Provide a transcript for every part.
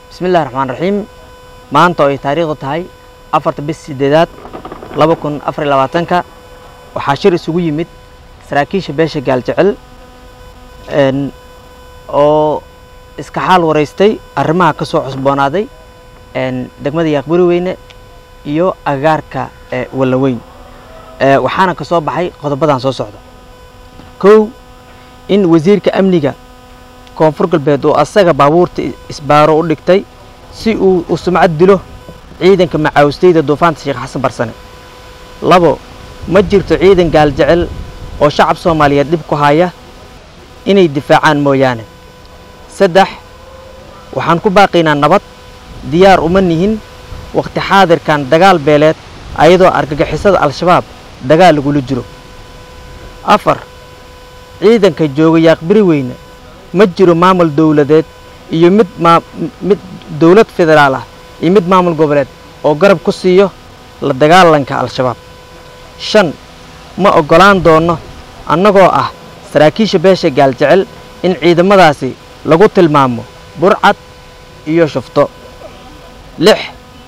bismillahi raxmaan raxiim maanta oo ay taariikhdu tahay afarta bis sideedaad laba kun afar iyo labaatanka waxaa shir isugu yimid saraakiisha beesha gaaljecel oo iska xaal waraystay arrimaha ka soo cusboonaaday degmada yaaqbari weyne iyo agagaarka wallaweyn waxaana ka soo baxay qodobadan soo socda kow in wasiirka amniga koonfur galbeed oo asaga baabuurta isbaaro u dhigtay si uu u sumcad dilo ciidanka macaawistayda duufaanta sheekh xasan barsane labo ma jirto ciidan gaaljecel oo shacab soomaaliyeed dhib ku haya inay difaacaan mooyaane saddex waxaan ku baaqaynaa nabad diyaar uma nihin wakhti xaadirkan dagaal beeleed ayadoo argagixisada al-shabaab dagaal lagula jiro afar ciidanka jooga yaaqbiri weyne ma jiro maamul dowladeed iyo mid mid dowlad federaal ah iyo mid maamul goboleed oo garab ku siiyo la dagaalanka al-shabaab shan ma oggolaan doonno annagoo ah saraakiisha beesha gaaljecel in ciidamadaasi lagu tilmaamo burcad iyo shufto lix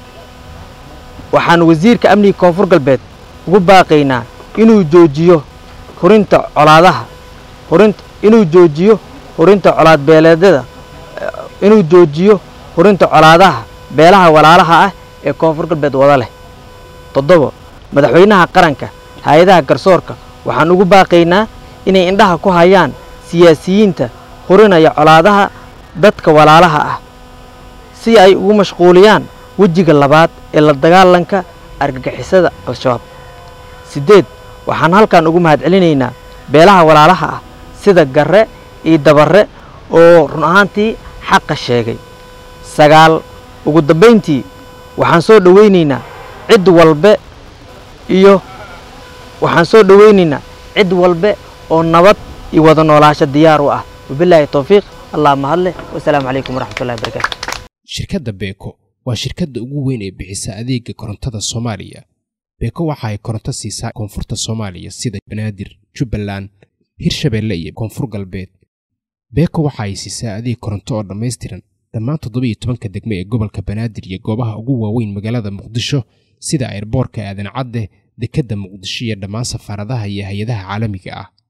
waxaan wasiirka amniga koonfur galbeed ugu baaqaynaa inuu joojiyo hurinta colaadaha hurinta inuu joojiyo hurinta colaad beeleedyada inuu joojiyo hurinta colaadaha beelaha walaalaha ah ee koonfur galbeed wada leh toddobo madaxweynaha qaranka hay-adaha garsoorka waxaan ugu baaqaynaa inay indhaha ku hayaan siyaasiyiinta hurinaya colaadaha dadka walaalaha ah si ay ugu mashquuliyaan wejiga labaad ee la dagaalanka argagixisada al-shabaab siddeed waxaan halkan ugu mahadcelinaynaa beelaha walaalaha ah sida garre iyo dabarre oo run ahaantii xaqa sheegay sagaal ugu dambayntii waxaan soo dhowaynaynaa cid walbe iyo waxaan soo dhowaynaynaa cid walbe oo nabad iyo wada noolaasho diyaar u ah wabilaahi towfiiq allah mahadleh wasalaamu calaykum waraxmatullahi wabarakaatu shirkadda beeko waa shirkadda ugu weyn ee bixisa adeega korontada soomaaliya beeko waxa ay koronto siisaa koonfurta soomaaliya sida banaadir jubbaland hirshabeelle iyo koonfur galbeed beeko waxa ay siisaa adeeg koronto oo dhammaystiran dhammaan toddobiiyo tobanka degmo ee gobolka banaadir iyo goobaha ugu waaweyn magaalada muqdisho sida airboorka aadan cadde dekedda muqdisho iyo dhammaan safaaradaha iyo hay-adaha caalamiga ah